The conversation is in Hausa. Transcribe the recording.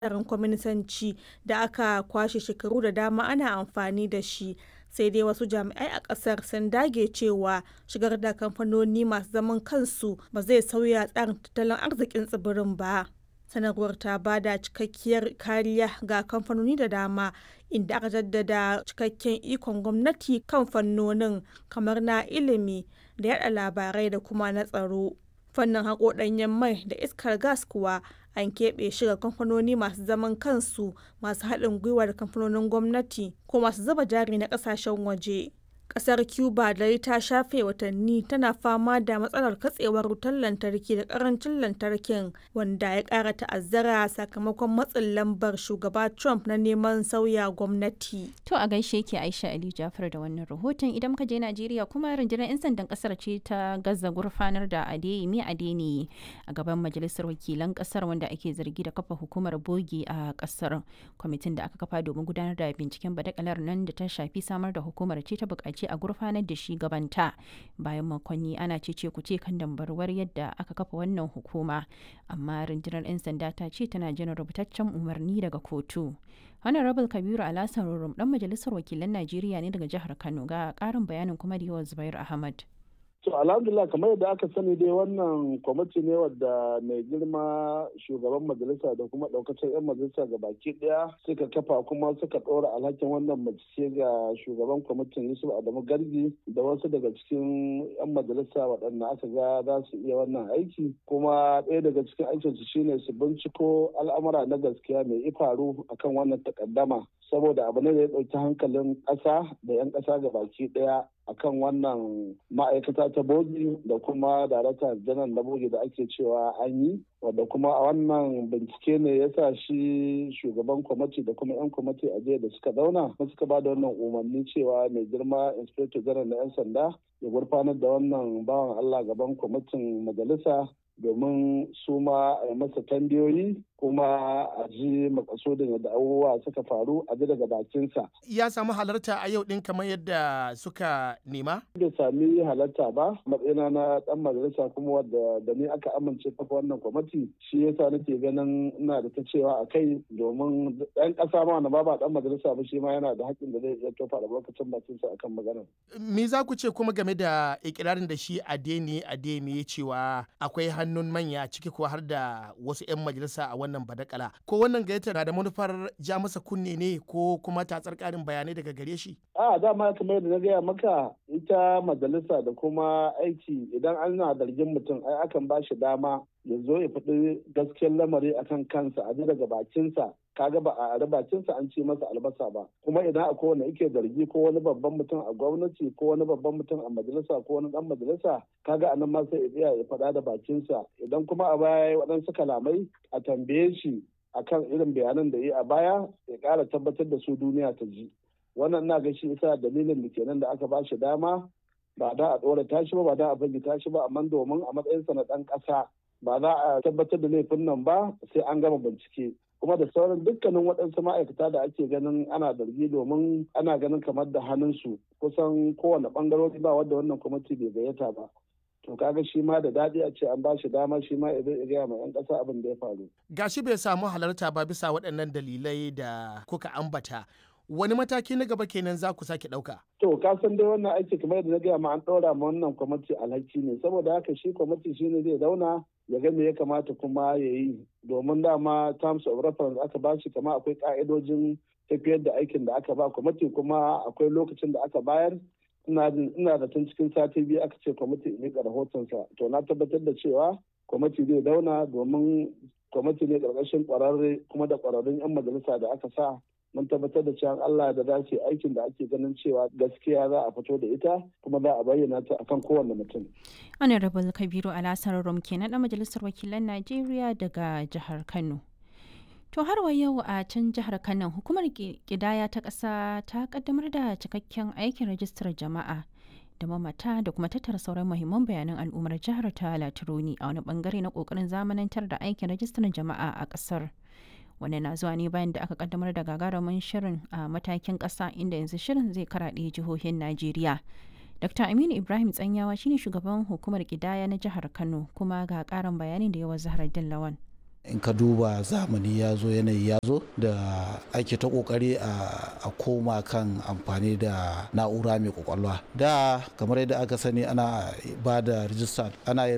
tsarin kwaminisanci da aka kwashe shekaru da dama ana amfani da shi, sai dai wasu jami'ai a ƙasar sun dage cewa shigar da kamfanoni masu zaman kansu ba zai sauya tsarin tattalin arzikin tsibirin ba. Sanarwar ta ba da cikakkiyar kariya ga kamfanoni da dama, inda aka jaddada cikakken ikon gwamnati kan fannonin kamar na ilimi da yaɗa labarai da kuma na tsaro. Fannin haƙo ɗanyen mai da iskar gas kuwa an keɓe shi ga kamfanoni masu zaman kansu masu haɗin gwiwa da kamfanonin gwamnati ko masu zuba jari na ƙasashen waje. Ƙasar Cuba dai ta shafe watanni tana fama da matsalar katsewar wutar lantarki da ƙarancin lantarkin wanda ya ƙara ta'azzara sakamakon matsin lambar shugaba Trump na neman sauya gwamnati. To a gaishe ke Aisha Ali Jafar da wannan rahoton idan muka je Najeriya kuma rundunar 'yan sandan kasar ce ta gaza gurfanar da Adeyemi Adeniyi a gaban majalisar wakilan kasar wanda ake zargi da kafa hukumar bogi a kasar. Kwamitin da aka kafa domin gudanar da binciken badakalar nan da ta shafi samar da hukumar ce ta buƙaci a gurfanar da shi gabanta bayan makonni ana cece kuce kan dambarwar yadda aka kafa wannan hukuma amma rundunar 'yan sanda ta ce tana jiran rubutaccen umarni daga kotu. honorable kabiru alasan rurum dan majalisar wakilan najeriya ne daga jihar kano ga karin bayanin kuma da yawan zubair ahmad To alhamdulillah kamar yadda aka sani dai wannan kwamiti ne wadda mai girma shugaban majalisa da kuma daukacin 'yan majalisa ga baki daya suka kafa kuma suka ɗora alhakin wannan mace ga shugaban kwamitin Yusuf Adamu Gargi da wasu daga cikin 'yan majalisa waɗanda aka ga za su iya wannan aiki kuma ɗaya daga cikin aikinsu shine su binciko al'amura na gaskiya mai ifaru akan wannan takaddama saboda abu ne da ya ɗauki hankalin ƙasa da 'yan ƙasa ga baki ɗaya akan wannan ma'aikata ta bogi da kuma darakta janar na bogi da ake cewa an yi wadda kuma a wannan bincike ne ya sa shi shugaban kwamiti da kuma 'yan kwamiti a jiya da suka zauna suka ba da wannan umarni cewa mai girma inspector janar na 'yan sanda ya gurfanar da wannan bawan allah gaban kwamitin majalisa domin su ma a yi masa tambayoyi kuma a ji makasudin yadda abubuwa suka faru a ji daga bakinsa. Ya samu halarta a yau ɗin kamar yadda suka nema? Bai sami halarta ba matsayina na ɗan majalisa kuma wadda da ni aka amince kafa wannan kwamiti shi yasa nake ganin ina da ta cewa a kai domin ɗan ƙasa ma na ba ba ɗan majalisa ba shi ma yana da haƙƙin da zai iya tofa da lokacin bakinsa akan maganar. Me za ku ce kuma game da ikirarin da shi Adeni Ademi ya cewa akwai hannun manya ciki ko har da wasu 'yan majalisa a wannan badakala ko wannan gayyata na da manufar ja masa kunne ne ko kuma tatsar karin bayanai daga gare shi a dama kamar yadda na gaya maka ita majalisa da kuma aiki idan ana zargin mutum ai akan ba shi dama ya zo ya faɗi gaskiyar lamari akan kansa a ji daga bakinsa kaga ba a ari bakinsa an ce masa albasa ba kuma idan akwai wanda yake zargi ko wani babban mutum a gwamnati ko wani babban mutum a majalisa ko wani dan majalisa kaga anan ma sai ya ya faɗa da bakinsa idan kuma a baya waɗansu kalamai a tambaye shi akan irin bayanan da yi a baya ya ƙara tabbatar da su duniya ta ji wannan na ga shi isa dalilin da kenan da aka ba shi dama ba da a ɗora tashi ba ba da a fage tashi ba amma domin a matsayinsa na ɗan ƙasa ba za a tabbatar da laifin nan ba sai an gama bincike kuma da sauran dukkanin waɗansu ma'aikata da ake ganin ana zargi domin ana ganin kamar da hannunsu kusan kowane ɓangarori ba wadda wannan kwamiti bai gayyata ba to kaga shi ma da daɗi a ce an ba shi dama shi ma idan ya gaya ma 'yan ƙasa abin da ya faru. gashi bai samu halarta ba bisa waɗannan dalilai da kuka ambata wani mataki na gaba kenan za ku sake ɗauka. To ka san dai wannan aiki kamar yadda na gaya ma an ɗora ma wannan kwamiti alhaki ne saboda haka shi kwamiti shi ne zai zauna ya ga me ya kamata kuma ya yi domin dama terms of reference aka ba shi kama akwai ka'idojin tafiyar da aikin da aka ba kwamiti kuma akwai lokacin da aka bayar ina ina da tun cikin sati biyu aka ce kwamiti ya miƙa rahotonsa to na tabbatar da cewa kwamiti zai zauna domin kwamiti ne ƙarƙashin ƙwararre kuma da ƙwararrun 'yan majalisa da aka sa mun tabbatar da cewa Allah da dace aikin da ake ganin cewa gaskiya za a fito da ita kuma za a bayyana ta akan kowane mutum. Honorable Kabiru Alasar Rum kenan na Majalisar Wakilan Najeriya daga jihar Kano. To har wa yau a can jihar Kano hukumar kidaya ta ƙasa ta kaddamar da cikakken aikin rajistar jama'a da mamata da kuma tattara sauran muhimman bayanan al'ummar jihar ta Latironi a wani bangare na kokarin zamanantar da aikin rajistar jama'a a ƙasar. wani na zuwa ne bayan da aka kaddamar da gagarumin shirin a matakin ƙasa inda yanzu shirin zai karaɗe jihohin najeriya dr aminu ibrahim tsanyawa shine shugaban hukumar kidaya na jihar kano kuma ga ƙarin bayanin da yawa zahar lawan in ka duba zamani ya zo yanayi ya zo da ake ta kokari a koma kan amfani da na'ura mai kwakwalwa da kamar yadda aka sani ana ba da rijista ana yin